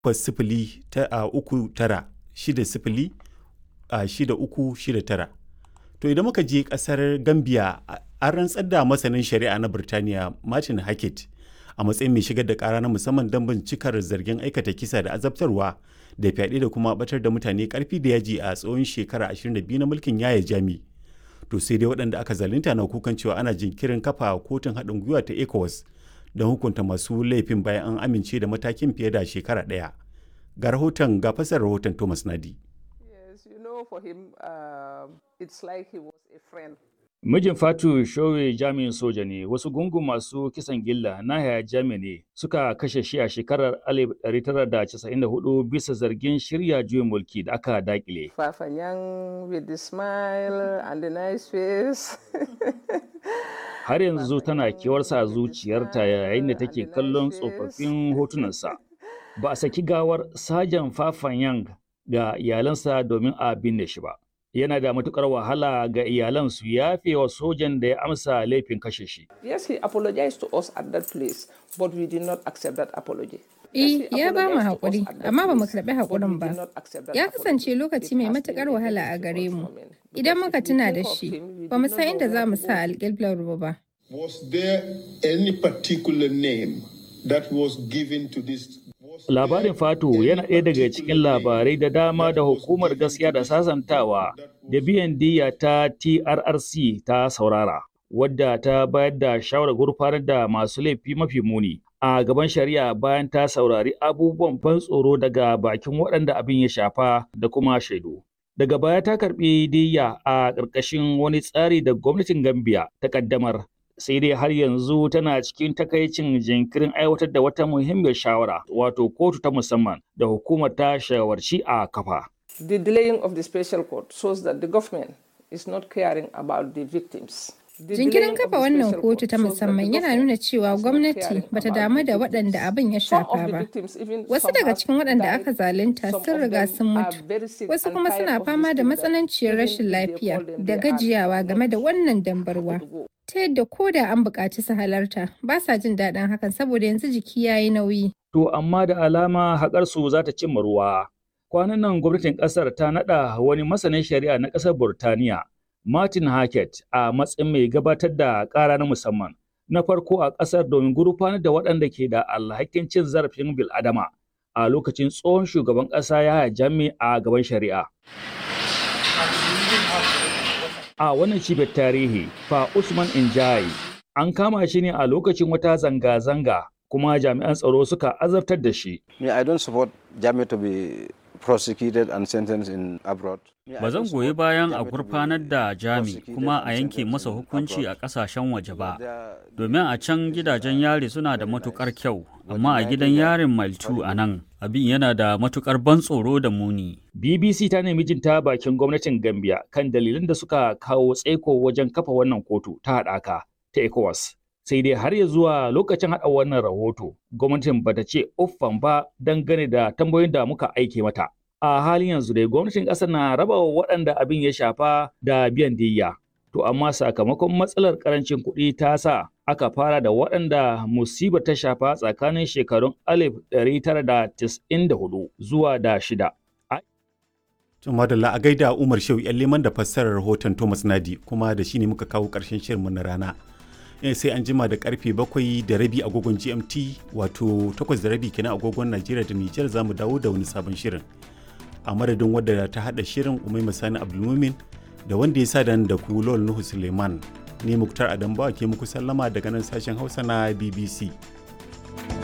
takwas sifili ta a uku tara shida sifili a shida uku shida tara. To idan muka je kasar Gambia an rantsar da masanin shari'a na Birtaniya Martin Hackett a matsayin mai shigar da kara na musamman don bincikar zargin aikata kisa da azabtarwa da fyaɗe da kuma batar da mutane karfi da yaji a tsawon shekara 22 na mulkin yaya jami. To sai dai waɗanda aka zalunta na kukan cewa ana jinkirin kafa kotun haɗin gwiwa ta ECOWAS don hukunta masu laifin bayan an amince da matakin fiye da shekara ɗaya. Ga rahoton ga fasar rahoton Thomas Nadi. Yes, you know, for him, uh, it's like he was a friend. Mijin Fatu Showe jami'in soja ne, wasu gungun masu kisan gilla na haya jami ne suka kashe shi a shekarar 1994 bisa zargin shirya juyin mulki da aka dakile. Fafanyang with the smile and the nice face. Har yanzu tana kewarsa a zuciyarta yayin da take kallon tsofaffin hotunansa. Ba a saki gawar Sajan Fafanyang ga iyalansa domin a binne shi ba. Yana da matukar wahala ga iyalan su yafe wa sojan da ya amsa laifin kashe shi. Yes, he apologized to us at that place, but we did not accept that apology. Eh, ya ba mu haƙuri, amma ba mu karɓi haƙurin ba. Ya kasance lokaci mai matuƙar wahala a gare mu. Idan muka tuna da shi, ba mu san inda za mu sa alƙiblar mu ba. Was there any particular name that was given to this Labarin Fatu yana ɗaya daga cikin labarai da dama da hukumar gaskiya da sasantawa da biyan diya ta TRRC ta saurara, wadda ta bayar da shawarar gurfanar da masu laifi mafi muni a gaban shari'a bayan ta saurari abubuwan ban tsoro daga bakin waɗanda abin ya shafa da kuma shaidu. Daga baya ta karɓi diya a ƙarƙashin wani tsari da gwamnatin Gambia ta ƙaddamar sai dai har yanzu tana cikin takaicin jinkirin aiwatar da wata muhimmiyar shawara wato kotu ta musamman da hukumar ta shawarci a kafa. The delaying of the special court shows that the government is not caring about the victims. Jinkirin kafa wannan kotu ta musamman yana nuna cewa gwamnati bata damu da waɗanda abin ya shafa ba. Wasu daga cikin waɗanda aka zalunta sun riga sun mutu, wasu kuma suna fama da matsananciyar rashin lafiya da gajiyawa game da wannan dambarwa. Ta yadda ko da an buƙaci su halarta, ba sa jin daɗin hakan saboda yanzu jiki ya yi nauyi. To amma da alama haƙarsu za ta cimma ruwa. Kwanan nan gwamnatin ƙasar ta naɗa wani masanin shari'a na ƙasar Burtaniya Martin Hackett a matsayin mai gabatar da ƙara na musamman na farko a ƙasar domin gurfanar da waɗanda ke da alhakin cin zarafin bil'adama a lokacin tsohon shugaban ƙasa ya jami a gaban shari'a. A wannan cibiyar tarihi, fa Usman Injai an kama shi ne a lokacin wata zanga-zanga kuma jami'an tsaro suka azabtar da shi. Me, I don't support Jami to be prosecuted and sentenced in abroad. Ba zan goyi bayan a gurfanar da Jami kuma a yanke masa hukunci a ƙasashen waje ba, domin a can gidajen yari suna da matukar kyau, amma a gidan yarin Maltu a nan abin yana da matukar ban tsoro da muni. BBC ta nemi jin ta bakin gwamnatin Gambia kan dalilan da suka kawo tsaiko wajen kafa wannan kotu ta haɗaka ta ECOWAS. sai dai har ya zuwa lokacin haɗa wannan rahoto gwamnatin bata ce uffan ba dangane da tambayoyin da muka aike mata a halin yanzu dai gwamnatin ƙasar na raba wa waɗanda abin ya shafa da biyan diyya to amma sakamakon matsalar ƙarancin kuɗi ta sa aka fara da waɗanda musibar ta shafa tsakanin shekarun 1994 zuwa da shida Tun madalla a gaida Umar Shehu yan liman da fassarar rahoton Thomas Nadi kuma da shi ne muka kawo ƙarshen shirinmu na rana. sai an jima da karfe bakwai da rabi agogon gmt wato takwas da rabi kenan agogon najeriya da nijar za mu dawo da wani sabon shirin a madadin wadda ta hada shirin umai masani abdulmumin da wanda ya sa da ku lol nuhu suleiman ne muktar adam bawa ke muku sallama daga nan sashen hausa na bbc